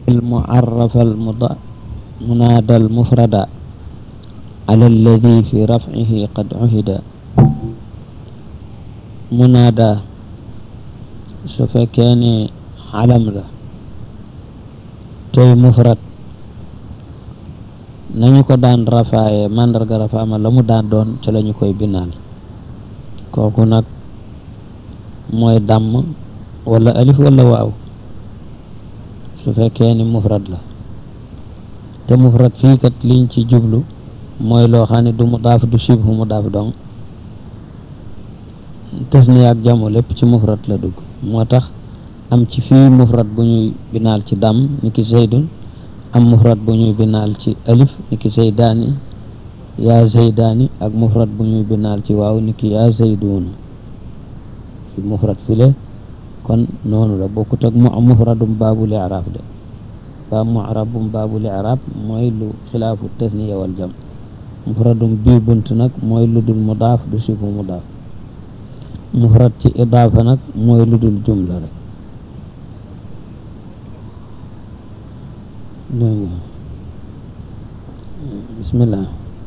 المعرف المض- منادى المفرد على الذي في رفعه قد عهد منادى su fekkee ne alam la tey mufrad nañu ko daan rafaaye màndarga rafaama la mu daan doon ca lañu koy binaal kooku nag mooy dàmm wala alif wala waaw su fekkee ni mufrad la te mufrad fii kat liñ ci jublu mooy loo xam ne du mudaaf du shibhu mudaaf dong tasniya ak jamo lépp ci mufrad la dugg moo tax am ci fii mufrad bu ñuy binaal ci dam ni ki zaydun am mufrad bu ñuy binaal ci alif ni ki zaydaani yaa zaydaani ak mufrad bu ñuy binaal ci waaw ni ki yaa zayduuna fi mufrad file kon noonu la bokkut ak mu mufradum baabul i'raab de ba mu'rabum baabul i'raab mooy lu xilaafu tasniya wal jam mufradum bii bunt nag mooy lu dul mudaaf du sifu mudaaf mufrad ci idaafa nag mooy lu dul jumla rek dégg nga bismillah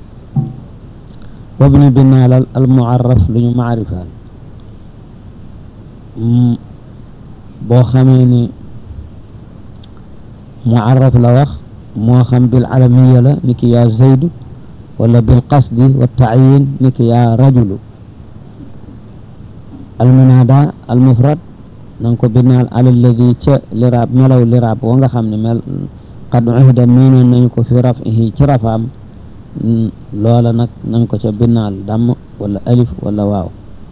wabni binaalal al muarraf lu ñu maarifaal boo xamee ni muarraf la wax moo xam bil alamiya la ni ki yaa zaydu wala bil qasdi wa taayin ni ki yaa rajulu almunada almufrad na nga ko binaal ala alladi ca liraab melaw liraab wa nga xam ne mel qad uhida miinoon nañu ko fi rafihi ci rafaam loola nag nañ ko ca binaal damm wala alif wala waaw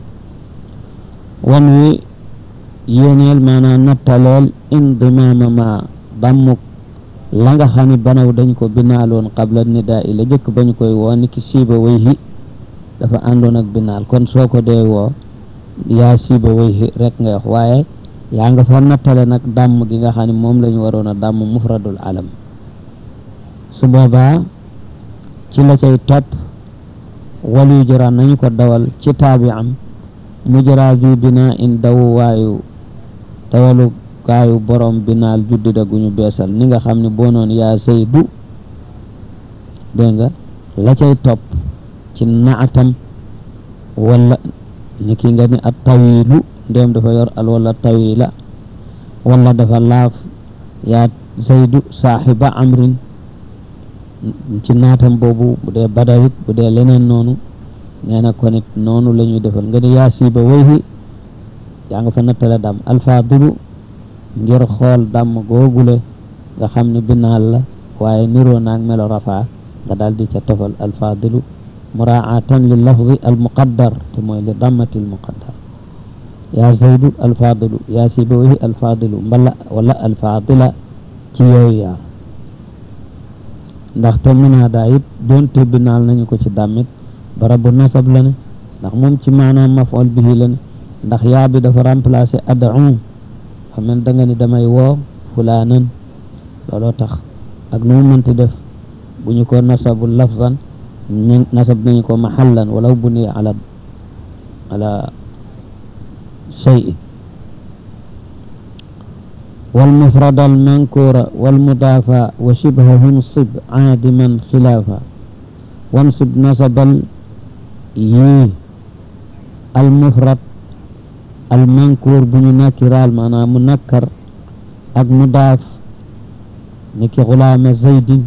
wan wi yéeneel maanaam nattaleel indimaama ma dammuk la nga xam ne banaw dañ ko binaaloon qabla nidaa i la jëkk ba ñu koy woo ni ki siiba wayhi dafa àndoon ak binaal kon soo ko dee woo yaa siiba wayhi rek nga wax waaye yaa nga fa nattale nag dàmm gi nga xam ne moom la ñu waroon a dàmm mufradul alam su boobaa ci la cay topp walu jëra nañu ko dawal ci taabi am mu jëra vi bina in dawu waayu dawalu kaayu borom binaal juddida gu ñu beesal ni nga xam ne boo noon yaa saydu dégg nga la cay topp ci naatam wala ni ki nga ni at tawilu ndéem dafa yor al wala tawila wala dafa laaf yaa zaydu saaxiba amrin ci naatam boobu bu dee badalit bu dee leneen noonu nee na ko nit noonu la ñuy defal nga ni yaa siiba wayhi yaa nga fa nattale dam alfaadilu ngir xool dàmm googule nga xam ne binaal la waaye niroo naag melo rafaa nga daal di ca tofal alfaadilu muraatan li lafdi almuqaddar te mooy li dammati almuqaddar yaa zaydu alfaadilu yaa sibawayhi alfaadilu mbala wala alfaadila ci yooyu yaar ndax te munaada it doonte binaal nañu ko ci dàmmit barabu nasab la ne ndax moom ci maanaam maf'ul bihi la ne ndax yaa bi dafa remplacer ad'u xam ne da nga ni damay woo fulaanan looloo tax ak nu mu mënti def bu ñu ko nasabu lafzan nasab nañu ko mahallan walaw buniya ala ala shay'in والمفرد المنكور والمضافى وشبهه انصب عادما خلافا وانصب نصب ي المفرد المنكور بن نكرال معنى منكر ak mudaaf niki xulaama zaydin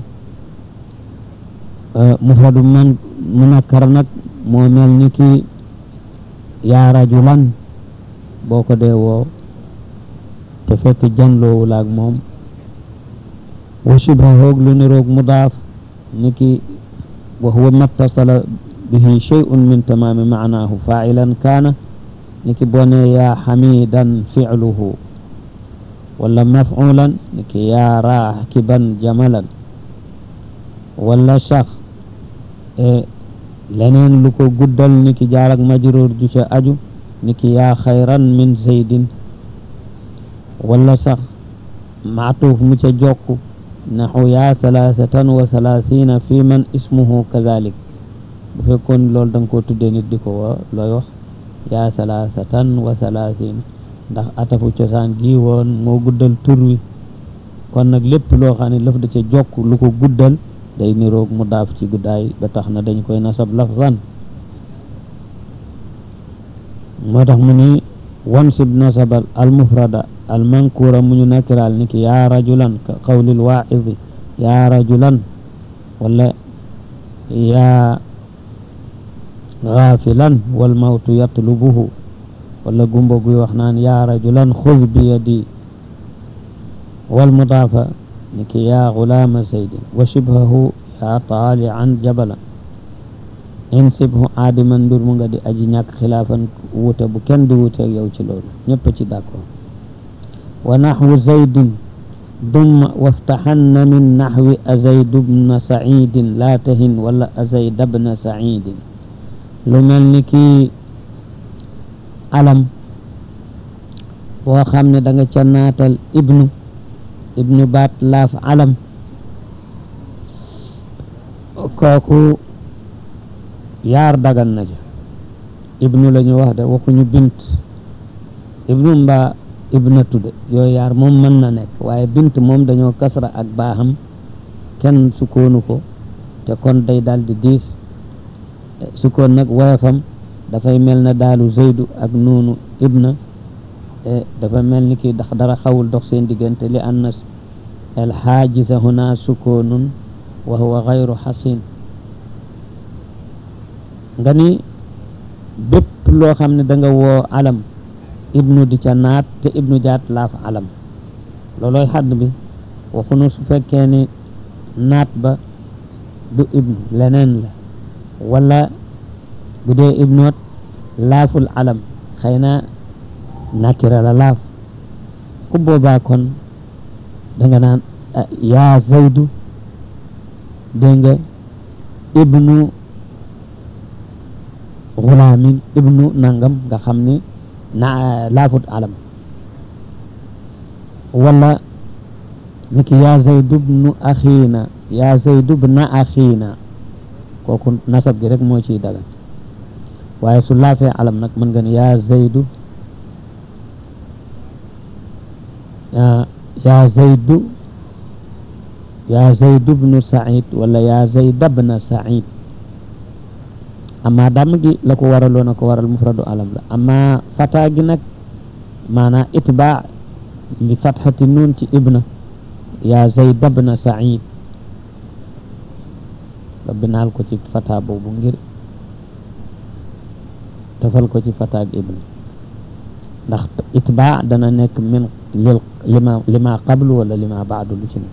mufradu man munakkar nag moo mel ni ki yaa rajulan boo ko dee woo te fekk janloowul ak moom wa shibhahoog lu niroog mudaaf ni ki wa huwa mattasala bihi shay'un min tamaami maanaahu faa'ilan kaana ni ki boo ne yaa xamidan fi'luhu wala maf'ulan ni ki yaa raakiban jamalan wala sax leneen lu ko guddal ni ki jaar ak majruur ju ca aju ni ki yaa xayran min zaydin wala sax maatuuf mu ca jokku naxu yaa salaasatan wa salaasina fi man ismuhu kazalik bu fekkoon loolu da nga koo tuddee nit di ko woo looy wax yaa salaasatan wa salaasina ndax atafu cosaan gi woon moo guddal tur wi kon nag lépp loo xam ne laf da ca jokk lu ko guddal day niroog mu daaf ci guddaay ba tax na dañ koy nasab lafzan moo tax mu ni wansib nasabal al mufrada al mankura mu ñu nakkiral ni ki yaa rajulan ka qawlil waaidi yaa rajulan wala yaa gaafilan wal mawtu yatlubuhu wala gumba guy wax naan yaa rajulan xuz bi yadi wal mudaafa ni ki yaa gulaama zaydin wa shibhahu yaa taalian jabalan insibhu aadiman mbir mu nga di aji ñàkk xilaafan wuute bu kenn di wuuteeg yow ci loolu ñëpp ci d'accord wa naxwu zaydin dumma waftaxanna min naxwi azaydu bna sacidin laa tahin wala azayda bna sacidin lu mel ni kii alam boo xam ne da nga ca naatal ibnu ibnu baat laaf alam kooku yaar dagan na ca ibnu la ñu wax de waxuñu bint ibnu mbaa ibnatu de yooyu yaar moom mën na nekk waaye bint moom dañoo kasra ak baaxam kenn sukkoonu ko te kon day daal di diis sukkoon nag woyofam dafay mel na daalu zeydu ak noonu ibna te dafa mel ni kii ndax dara xawul dox seen diggante li anna al xaajisa huna sukkoonun wa huwa gayru xasin nga ni bépp loo xam ne da nga woo alam ibnu di ca naat te ibnu jaat laaf alam loolooy xadd bi waxunu su fekkee ni naat ba du ibnu leneen la wala bu dee ibnoot laaful alam xëy na nakira la laaf ku boobaa kon danga naan yaa zaydu dégg nga ibnu xulaamin ibnu nangam nga xam ni na laafut alam wala niki yaa zaydu bnu axiina yaa zaydu bna axiina kooku nasab gi rek moo ciy dagan waaye su laafee alam nag mën nga ni yaa zaydu yaa zaydu yaa zaydu bnu said wala yaa zayda bna said amma dam gi la ko waraloon a ko waral mufradu alam la amma fata gi nag maanaa itbaa li fatxati nuun ci ibna yaa zayda bna said nga binaal ko ci fata boobu ngir tafal ko ci fata ak ibna ndax itbaa dana nekk min lil lima lima qablu wala lima baadu lu ci ne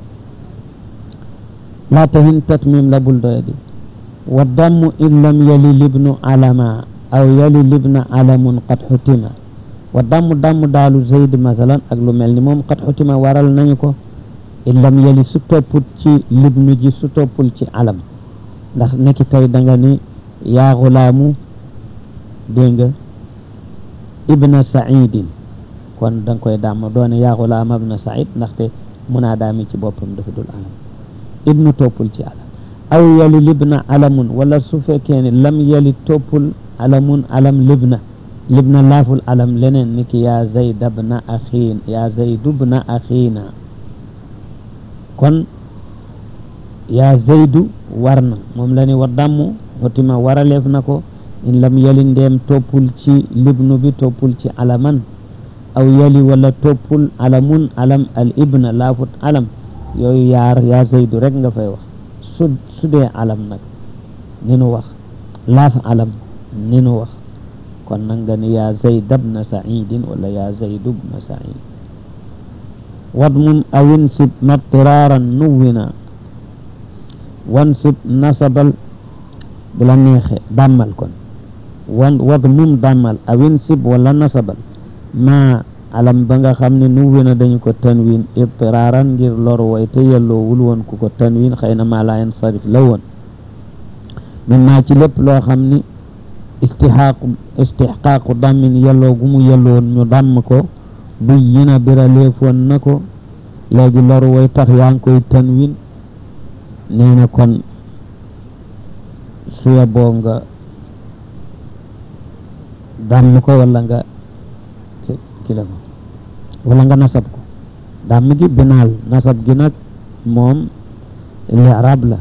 laa tahin tatmim la bul doya di wa dammu in lam yali libnu alama aw yali libna alamun qad xutima wa dammu dammu daalu zayd masalan ak lu mel ni moom qad xutima waral nañu ko in lam yali su toppul ci libnu ji su toppul ci alam ndax nekki tey da nga ni yaa xulaamu dégg nga ibna saidin kon da nga koy dàmm doone yaa xulaam ibna said ndaxte munaa daami ci boppam dafa dul alam ibnu toppul ci alam aw yali libna alamun wala su fekkee ne lam yali toppul alamun alam libna libna laaful alam leneen ni ki yaa zayda bna axiin yaa zaydu bna axiina kon yaa zaydu war na moom la ni wa dammu xotima waraleef na ko in lam yali ndeem toppul ci libnu bi toppul ci alaman aw yali wala toppul alamun alam al ibna laafut alam yooyu yaar yaa zaydu rek nga fay wax su su dee alam nag ni nu wax laaf alam ni nu wax kon nag nga ni yaa zayd bna saidin wala yaa zaydu bna said wadmum awin sib matiraaran nuwina wansib nasabal bu la neexe dàmmal kon wan wadmum dàmmal awin sib wala nasabal ma alam ba nga xam ne nuwina dañu ko tanwin itiraaran ngir lor way te yelloowul woon ku ko tanwin xëy na maa laa yansarif la woon min maa ci lépp loo xam ni istixaaqu istixqaaqu dammin yelloo gu mu yelloon ñu dàmm ko bu yina biraleefoon na ko léegi lor way tax yaa ngi koy tanwin nee na kon suya boo nga dàmm ko wala nga kila ko wala nga nasab ko dàmm gi binaal nasab gi nag moom li'raab la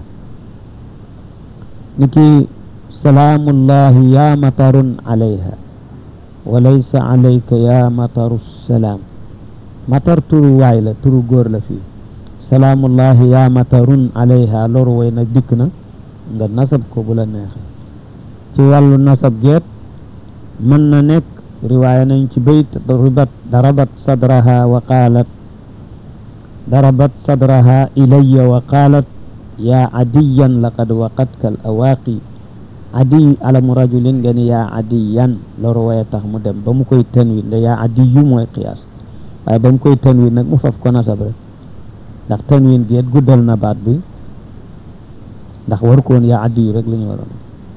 ni ki salaamullahi ya matarun alayha wa laysa alayka ya mataru salaam matar turu waay la turu góor la fii salaamullahi ya matarun alayha loru way nag dikk na nga nasab ko bu la neexee ci wàllu nasab geet mën na nekk riwaaya nañ ci bayt ribat darabat sadraha wa qaalat darabat sadraha ilayya wa qaalat yaa adiyan laqad waqatka al awaaqi adiy alamu rajulin nga ni yaa adiyan loru waye tax mu dem ba mu koy tanwin nda yaa adiyu mooy qiyaas waaye ba mu koy tanwin nag mu faf ko nasab rek ndax tanwin geet guddal na baat bi ndax war koon yaa adiyu rek la ñu waroon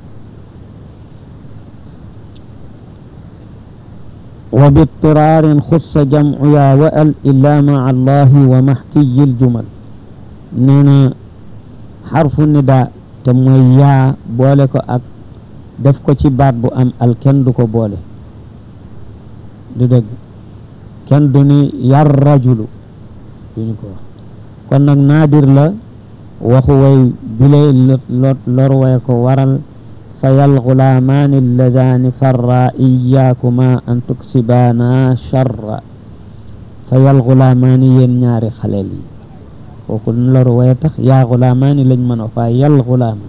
wa bitiraarin xussa jamcu yaa wa al illa maa allahi wa maxkiyi ljumal nee na xarfu nida te mooy yaa boole ko ak def ko ci baat bu am al kenn du ko boole du dëgg kenn du ni yar rajulu duñu ko wax kon nag naadir la waxu way bile lor way ko waral فيا الغلامان اللذان فرا إياكما أن تكسبانا شرا فيا الغلامان ينيار خلالي وكل لور ويتخ يا غلامان لن من فيا الغلامان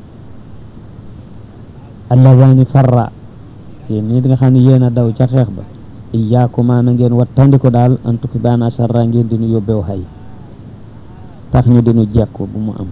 اللذان فرا yéen ñi nga xam ne yéen a daw ca xeex ba iyaakuma na ngeen wattandiku daal an tukibaana sarra ngeen dinu yóbbew xay tax ñu dinu jekku bu mu am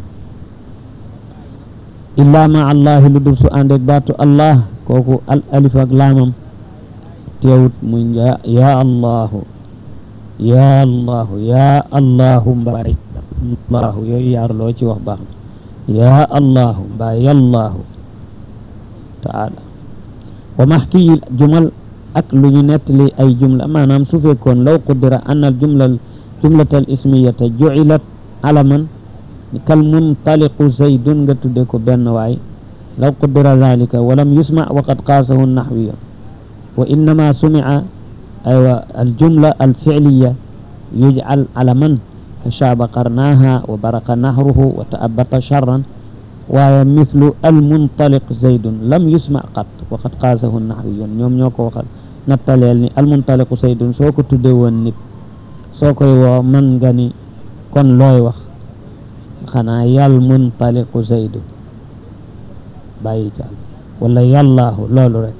illa ma allahi lu dul su ànd ak baatu allah kooku al alif ak laamam teewut muy ya ya allahu ya allahu ya allahu mbari allahu yooyu yaar loo ci wax baax na ya allahu mbaa yallahu taala wa maxkiyi jumal ak lu ñu nettali ay jumla maanaam su fekkoon law qudira anna al jumla jumlata al ismiyata jucilat alaman kal muntaliqu zaydun nga tudde ko benn waay law qudira dalika walam yusma waqad qaasahu naxwiya wa innama sumia aywa aljumla alficliya yujcal alaman fashaaba qarnaaha wa baraqa nahruhu wa taabata charran waaye mithlu almuntaliq zaydun lam yusma qat waqad qaasahu naxwiyun ñoom ñoo ko waxal nattaleel ni almuntaliqu zaydun soo ko tudde woon nit soo koy woo man nga ni kon looy wax xanaa yal muntaliqu zaydu bàyyi caal wala yallaahu loolu rek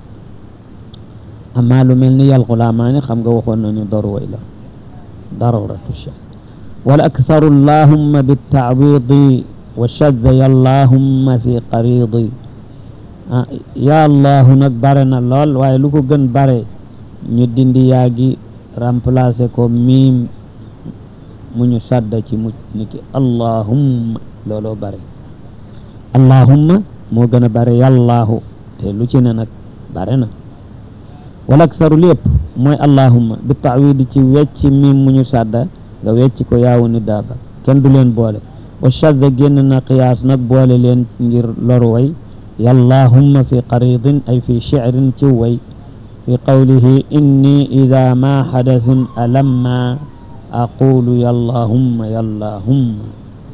amaa lu mel ni yal xulaamaani xam nga waxoon nañu darway la daruratu shay wala aktharu allahumma bittaawidi wa shadda yallahumma fi qaridi ah ya allahu nag bare na lool waaye lu ko gën bare ñu dindi yaa gi remplacer ko miim mu ñu sadda ci mucc ni ki allahumma looloo bare allahumma moo gën a bare yàllaahu te lu ci ne nag bare na wala aksaru lépp mooy allahumma bi taawidi ci wecc miim mu ñu sadda nga wecc ko yaawu ni daaba kenn du leen boole wa shadda génn na qiyaas nag boole leen ngir loru way yàllahumma fi qaridin ay fi shicrin ci way fi qawlihi inni ida ma xadathun alamma aqulu yallahumma yallahumma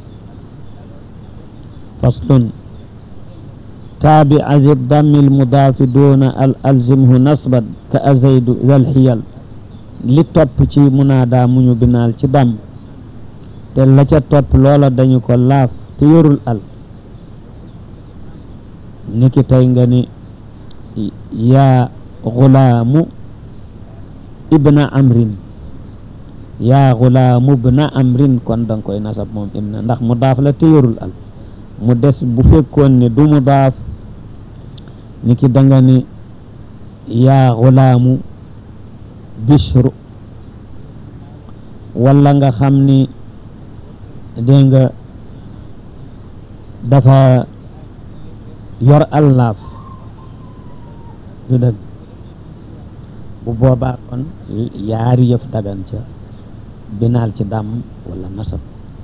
faslun taabic zi dammi almudaafi duna al alzimhu nasban ka azaydu zal xiyal li topp ci munaada mu ñu binaal ci damm te la ca topp loola dañu ko laaf te yorul al niki tey nga ni yaa gulaamu ibna amrin yaa gulaamu ibna amrin kon danga koy nasab moom ibna ndax mu daaf la te yorul al mu des bu fekkoon ne du mu daaf niki danga ni yaa gulaamu bishru wala nga xam ni dégg nga dafa yor allaaf du dëgg bu boobaa kon yaari yëf dagan ca binaal ci dàmm wala nasab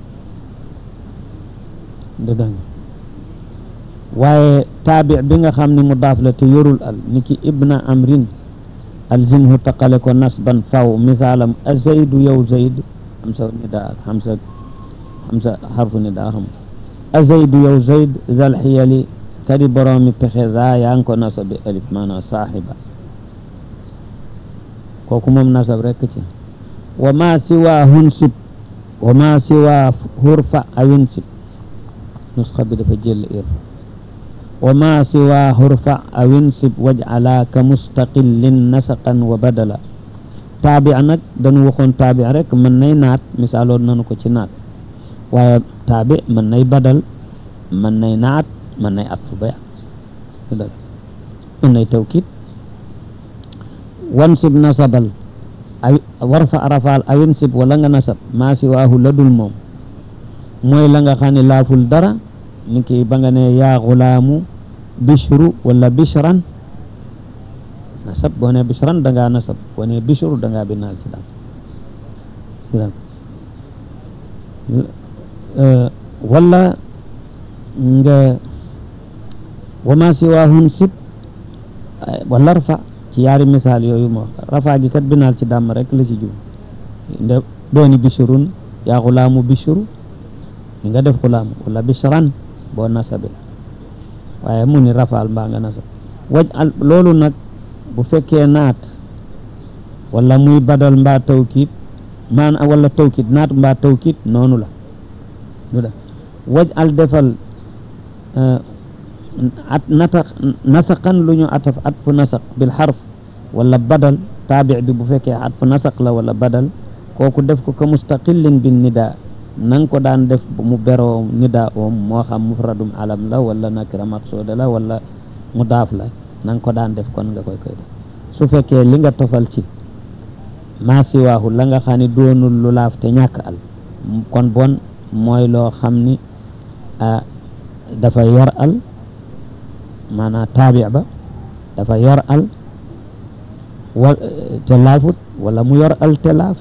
du dëgg waaye taabi bi nga xam ne mu daaf la te yorul al ni ki ibna amrin alzimhu taqale ko nasban faw misaalam a zaydu yow zayd xamsa nidaa ak xamsa xamsa xarfu nidaa xam a zaydu yow zayd zal xiyali kadi boroomi pexe za yaa ngi ko nasab bi alif maanaam saaxiba kooku moom nasab rekk ci wa ma siwa hunsib wa ma siwa hurfa awinsib nusxa bi dafa jël irfa wa ma siwa hurfa awinsib waj'ala ka mustaqillin nasaqan wa badala taabi nag dañu waxoon taabi rek mën nay naat misaaloon nanu ko ci naat waaye taabi mën nay badal mën nay naat mën nay at fu baya mën nay tawkid wansib nasabal ay warfa rafaal awinsib wala nga nasab maa siwaahu la dul moom mooy la nga xam ne laaful dara ni ki ba nga ne yaa xulaamu bishru wala bishran nasab boo ne bishran da ngaa nasab boo ne bishru da ngaa binaal ci daal wala nga wa ma siwaahun sib wala rafa ci yaari misaal yooyu moo rafa gi kat binaal ci dàmm rek la ci jub nde dooni bishrun yaa xulaamu bishru li nga def xulaamu wala bishran boo nasabe waaye mu ni rafaal mbaa nga nasab waj al loolu nag bu fekkee naat wala muy badal mbaa tawkid maan wala tawkid naat mbaa tawkid noonu la du da waj al defal at nata nasaqan lu ñu ataf at fu nasaq bil xarf wala badal taabi bi bu fekkee at fu nasaq la wala badal kooku def ko ka mustaqillin bin nidaa na nga ko daan def mu beroo nidaa oom moo xam mufradum alam la wala nakira maqsuuda la wala mudaaf la na nga ko daan def kon nga koy koy def su fekkee li nga tofal ci maa siwaahu la nga xam ne doonul lu laaf te ñàkk al kon bon mooy loo xam ni dafa yor al maanaam taabi ba dafa yor al wa te laafut wala mu yor al te laaf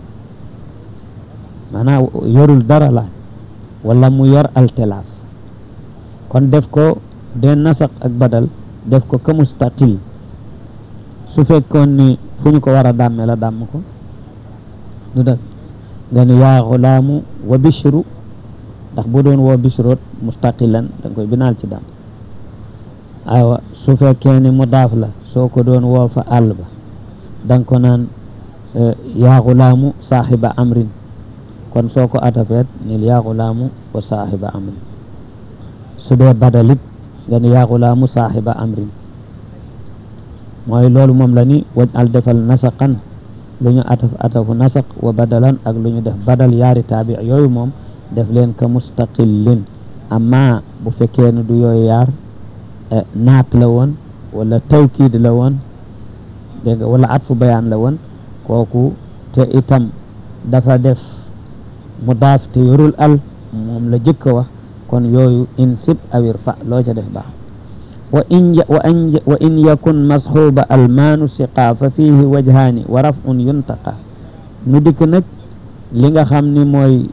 maanaam yorul dara la wala mu yor al te laaf kon def ko de nasaq ak badal def ko ka mustaqil su fekkoon ni fu ñu ko war a dàmme la dàmm ko du dëgg nga ni yaa xulaamu wa bishru ndax bu doon woo bishroot mustaqilan da nga koy binaal ci dàmm aywa su fekkee ni mudaaf la soo ko doon woo fa àll ba da nga ko naan yaa xulaamu saaxiba amrin kon soo ko atafeet nil yaa xulaamu wa saaxiba amrin su dee badalit nga ni yaa xulaamu saaxiba amrin mooy loolu moom la ni waj al defal nasaqan lu ñu ataf atafu nasaq wa badalan ak lu ñu def badal yaari taabi yooyu moom def leen ka mustaqillin amma bu fekkee ne du yooyu yaar naat la woon wala tawkiid la woon dégg nga wala atfu bayaan la woon kooku te itam dafa def mudaaf te yorul al moom la jëkk a wax kon yooyu in sib awir fa loo ca def baax wa in wa in wa in yakun masxuuba almaanu siqa fa fiihi wajhaani wa rafun yuntaqa nu dikk nag li nga xam ni mooy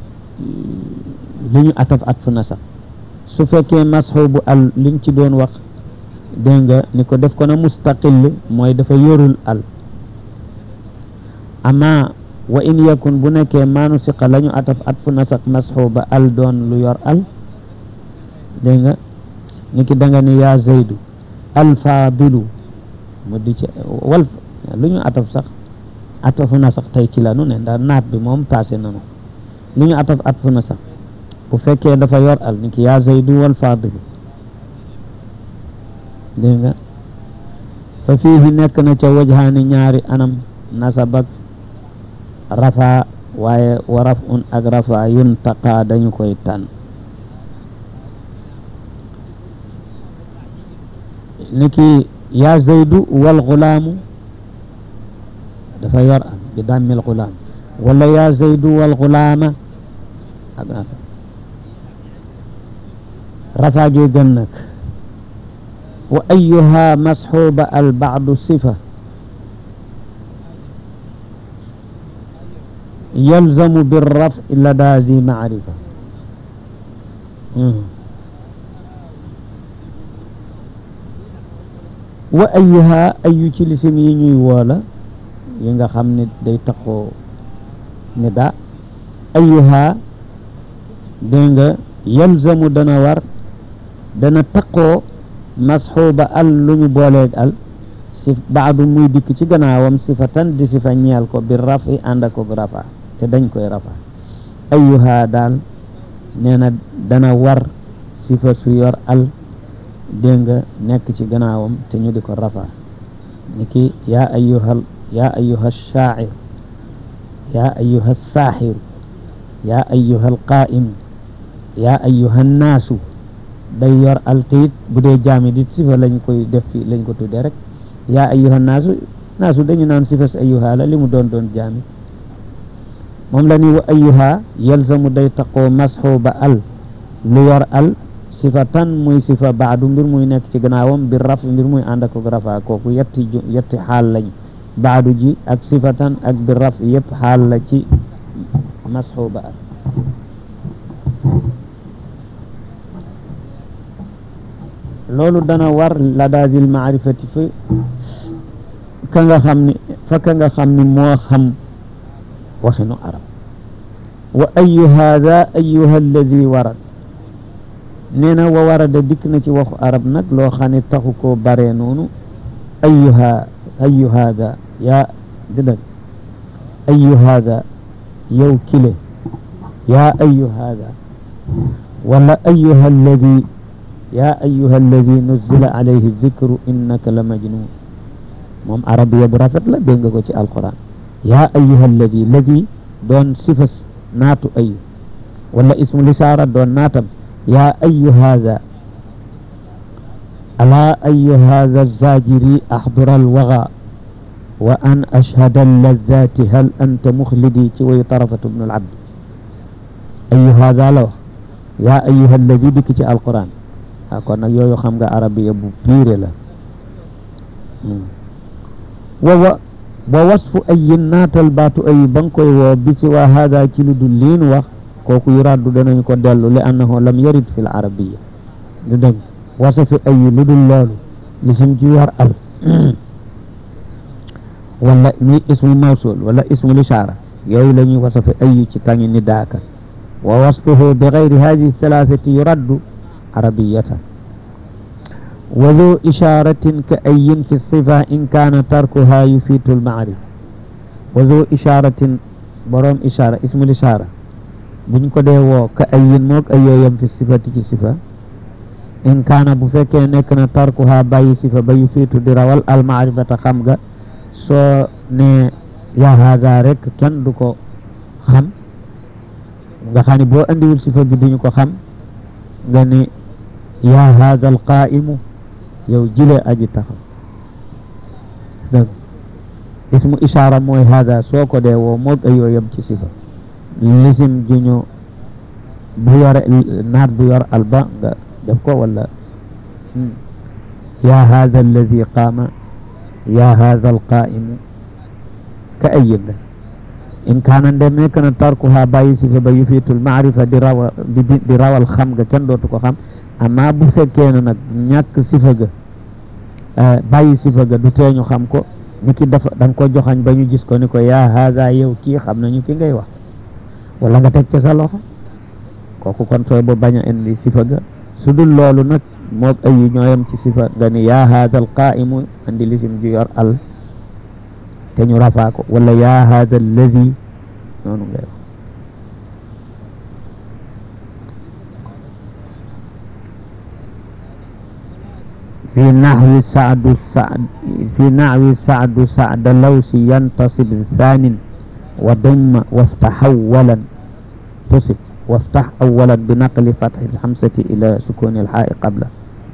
li ñu ataf at fu nasab su fekkee masxuubu al liñ ci doon wax dégg nga ni ko def ko na mustaqil mooy dafa yorul al ama wa in yakun bu nekkee maanu siqa la ñu ataf at fu nasab masxuuba al doon lu yor al dégg nga niki da nga ni yaa zaydu alfaadilu mu di ci wal lu ñu ataf sax atafu na sax tey ci la nu ne ndax naat bi moom passé nanu lu ñu ataf at fu na sax bu fekkee dafa yor al niki yaa zaydu walfaadilu dégg nga fa fiihi nekk na ca wajhaani ñaari anam nasabak rafa waaye wa raf un ak rafa yuntaqa dañu koy tànn niki yaa zaydu wal xulaamu dafa yor al bi dammil xulaam wala yaa zaydu wal xulaama ak naata rafaa gi gën nag wa ayuha masxuuba al baadu sifa yalzamu birraf lada zi maarifa wa ayuha ayu ci lisim yi ñuy woola yi nga xam ne day taxoo ni da ayuha dégg nga yalzamu dana war dana taqoo masxuuba al lu ñu booleeg al si baadu muy dikk ci gannaawam sifatan di sifa ñeel ko bi rafi ànd ak rafa te dañ koy rafa ayuha daal nee na dana war sifa su yor al dégg nga nekk ci gannaawam te ñu di ko rafa ni ki yaa ayuha yaa ayuha shaacir yaa ayuha saaxiru yaa ayuha alqaa'im yaa ayuha naasu day yor al te it bu dee jaami dit sifa lañ koy def fi lañ ko tuddee rek yaa ayuha naasu naasu dañu naan sifas ayuha la li mu doon doon jaami moom la ni wa ayuha yalzamu day taqoo masxuuba al lu yor al sifatan muy sifa baadu mbir muy nekk ci gannaawam bi raf mbir muy ànd ak rafa kooku yetti ju yetti xaal lañ baadu ji ak sifatan ak bi raf yëpp xaal la ci masxuuba al loolu dana war la daadil maarifati fa ka nga xam ni fa ka nga xam ni moo xam waxinu arab wa ayu hada ayuha alladi warad nee na wa warada dikk na ci waxu arab nag loo xam ne taxu koo bare noonu ayuha ayu hada yaa dëgg ayu hada yow kile yaa ayu hada wala ayuha alladi yaa ayuha alladi nuzila alayhi dikru innaka la majnun moom arabiya bu rafet la dégg nga ko ci alquran yaa ayuha alladi ladi doon sifas naatu ayu wala ismu lisaara doon naatam yaa ayu hada alaa ayu hada zajiri axdura alwaga wa an ashhada alladati hal anta muxlidi ci way tarafatu bnu alabd ayu hada la wax yaa ayuha alladi dikk ci alquran ah kon nag yooyu xam nga arabiya bu piire la wa wa wa wasfu ayin naatal baatu ayi ba nga koy woo bi si waa hada ci lu dul liin wax kooku yu raddu danañ ko dellu li annahu lam yarid fi l arabiya du dëgg wasafi ayi lu dul loolu lisim ji war al wala mi ismu mawsul wala ismu lishaara yooyu la ñuy wasafi ayi ci tangi ni daaka wa wasfuhu bi gayri hadihi thalathati yuraddu arabiyatan wa ذو إشارة كأي في الصفة إن كان تركها يفيد المعرفة وذو إشارة بروم إشارة اسم الإشارة buñ ko dee woo ka ayin moog ayoo yam fi sifati ci sifa in kaana bu fekkee nekk na tarkuha bàyyi sifa ba yu fiitu di rawal almaarifata xam nga soo ne yaa haada rek kenn du ko xam nga xam ne boo andiwul sifa bi duñu ko xam nga ni yaa haada alqaa'imu yow jile aji taxaw dëgg ismu ishaara mooy haada soo ko dee woo moog ayoo yam ci sifa lisim juñu bu yore naat bu yor alba nga def ko wala yaa haada alladi qaama yaa haada alqaa'imu ka ayin la in kaana ndem nekk na tarkuha bàyyi sifa ba yufiitul maarifa di rawa di rawal xam nga kenn dootu ko xam amma bu fekkee ne nag ñàkk sifa ga bàyyi sifa ga du teeñu xam ko ni ki dafa da nga ko joxañ ba ñu gis ko ni ko yaa haada yow kii xam nañu ki ngay wax wala nga teg ca sa loxo kooku kon sooy ba bañ a indi sifa ga su dul loolu nag moog ayu ñooyam ci sifa nga ni yaa haada al qaa'imu andi lisim ju yor al te ñu rafaa ko wala yaa haada alladi noonu ngay wax في نحو سعد سعد في نحو سعد سعد لوس ينتصب ثان وضم وافتح أولا تصب وافتح أولا بنقل فتح الحمزة إلى سكون الحاء قبله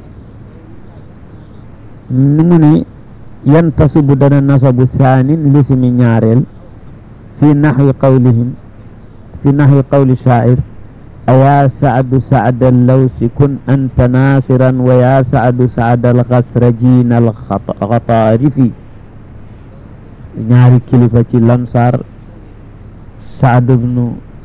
نمني ينتصب دنا نصب ثان لاسم نيارل في نحو قولهم في نحو قول الشاعر أيا سعد سعد اللوس كن أنت ناصرا ويا سعد سعد الغسرجين الغطارف ñaari kilifa ci lansar saad bnu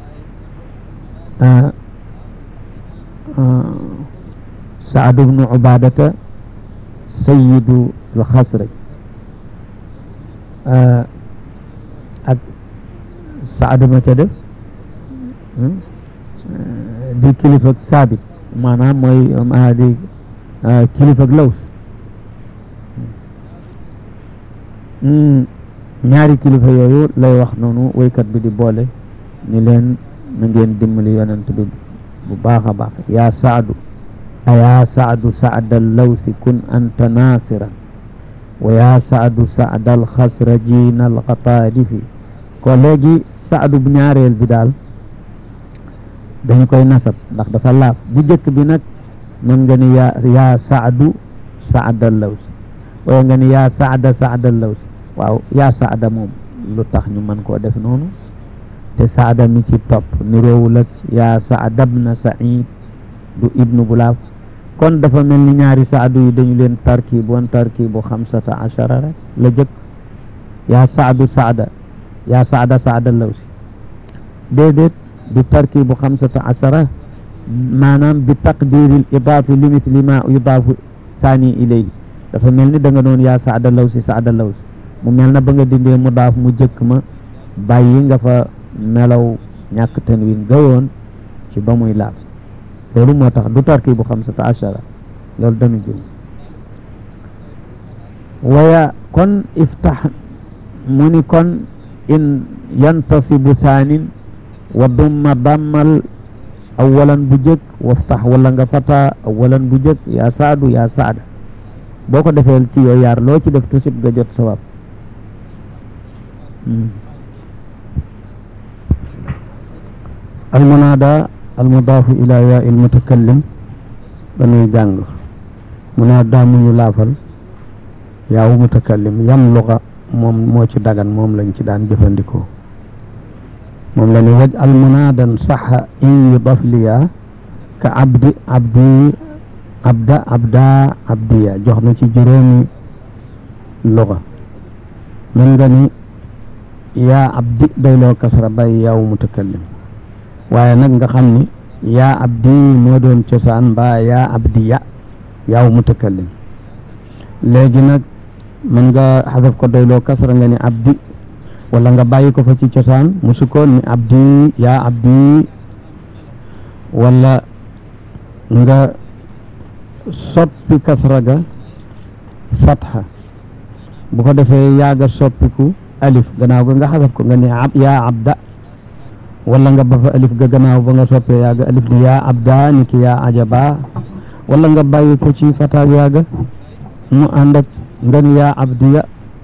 saad bnu ubadata sayidu alxasraj ak saad ma ca def di kilifa ak saabit maanaam mooy di kilifa ak laws ñaari kilifa yooyu lay wax noonu woykat bi di boole ni leen na ngeen dimbali yonent bi bu baax a baax yaa saadu ayaa saadu saada lawsi kun anta nasiran wa yaa saadu saada alxasrajin alxataalifi ko léegi saadu bu ñaareel bi daal dañu koy nasab ndax dafa laaf bu jëkk bi nag mën nga ni yaa yaa saadu saada lawsi wala nga ni yaa saada saada lawsi waaw yaa saada moom lu tax ñu mën koo def noonu te saada mi ci topp niroowul ak yaa saada bna said du ibnu bulaaf kon dafa mel ni ñaari saadu yi dañu leen tarkib woon tarkibu xamsata achara rek la jëkk yaa saadu saada yaa saada saada lawsi déedéet bi tarkibu xamsata achara maanaam bi taqdiril idaafi li mithli ma yudaafu thani ilayhi dafa mel ni da nga doon yaa saada lawsi saada lawsi mu mel na ba nga dindee mu daaf mu jëkk ma bàyyi nga fa melaw ñàkk tanwin gawoon ci ba muy laaf loolu moo tax du tarkibu xamsata achara loolu dañu jum waya kon iftax mu ni kon in yantasibu thaanin wa dumma dammal awalan bu jëkk waftax wala nga fata awalan bu jëkk yaa saadu yaa saada boo ko defee ci yooyu yaar loo ci def tusib nga jot sawab almunaada almudaafu ila yaa il mutakallim dañuy jàng munaada mu ñu laafal yaawu mutakallim yam luxa moom moo ci dagan moom lañ ci daan jëfandikoo moom la ni waj almunaadan saxa in yudaf liya ka abdi abdi abda abda abdiya jox na ci juróomi luxa mën nga ni yaa abdi doyloo kasra bay yaawu mutakallim waaye nag nga xam ni yaa abdi moo doon cosaan mbaa yaa abdi ya yaaw mutakallim léegi nag mën nga xasaf ko doyloo kasra nga ni abdi wala nga bàyyi ko fa ci cosaan mu sukkoon ni abdi yaa abdi wala nga soppi kasra ga fatxa bu ko defee yaaga soppiku alif gannaaw ga nga xasaf ko nga ni ab yaa abda wala nga ba fa alif ga gannaaw ba nga soppee yaaga alif ni yaa abda ni ki yaa ajaba wala nga bàyyi ko ci fataag yaaga mu ànd ak nga ni yaa abdiya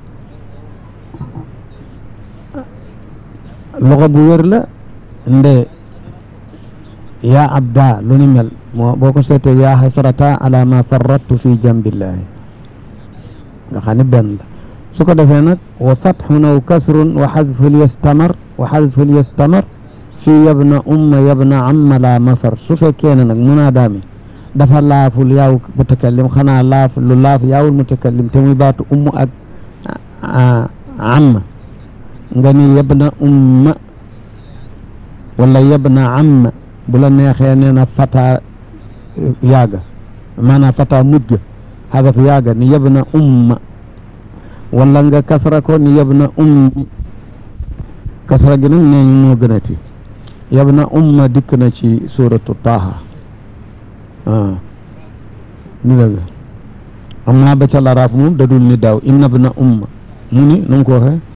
loxo bu wér la nde yaa abda lu ni mel moo boo ko seetee yaa xasrata ala ma farrattu fi jambillahi nga xam ne benn la su ko defee nag wa fatxun aw kasrun wa xadful yastamar wa xadful yastamar fii yabna umma yabna amma la mafar su fekkee ne nag munaada mi dafa laaful yaaw mutakallim xanaa laaf lu laaf yaawul mutakallim te muy baatu umm ak amma nga ni yabna umma wala yabna amma bu la neexee nee na fata yaaga maanaam fata mujj xadaf yaaga ni yabna umma wala nga kasra ko ni yabna ummi kasra gi nag nee moo gën a ti yabna umma dikk na ci suratu taaha ah ni la am naa ba ca laraaf moom dadul ni daaw inna bna umma mu ni nu mu ko waxee